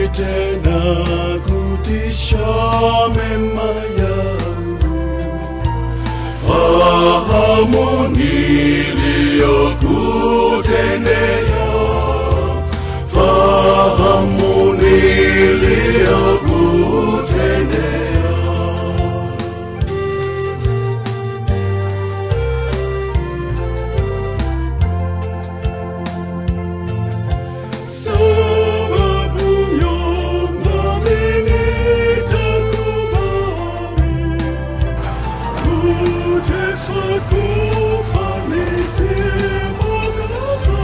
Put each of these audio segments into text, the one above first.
tena kutisha mema yangu fahamu niliyokutendea fahamu niliyokutendea sababu yonami nikakubali kuteswa kufa nisipokasa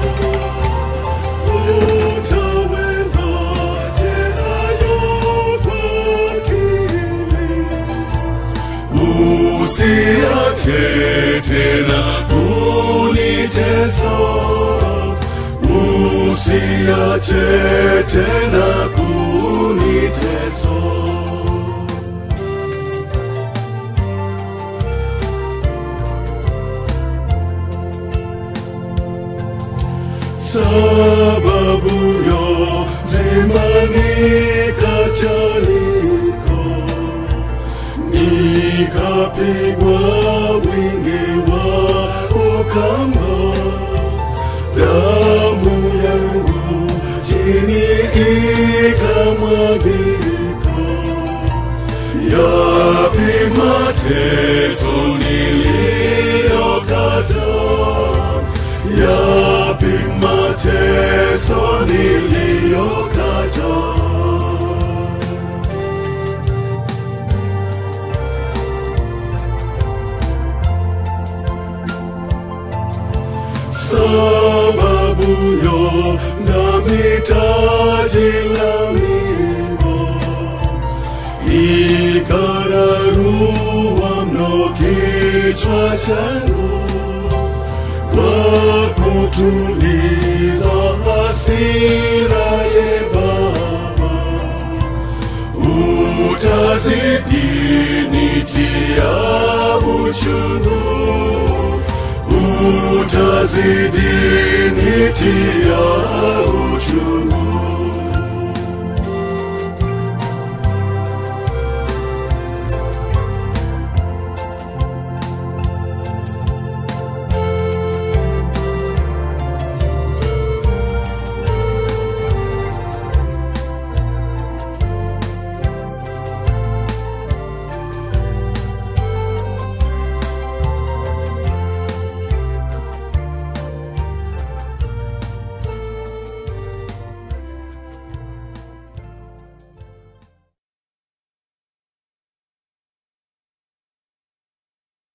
utaweza tena kwa akili usiache tena kunitesa usiache tena kunitesa sababu yo zimani kachaliko nikapigwa wingi wa ukamba damu yangu chini ikamwagika yapi mateso niliyokata yapi mateso niliyokata sababu yo nami taji la miba ikararua mno kichwa changu kwa kutuliza hasira ye Baba utazidi nitia uchungu utazidi nitia uchungu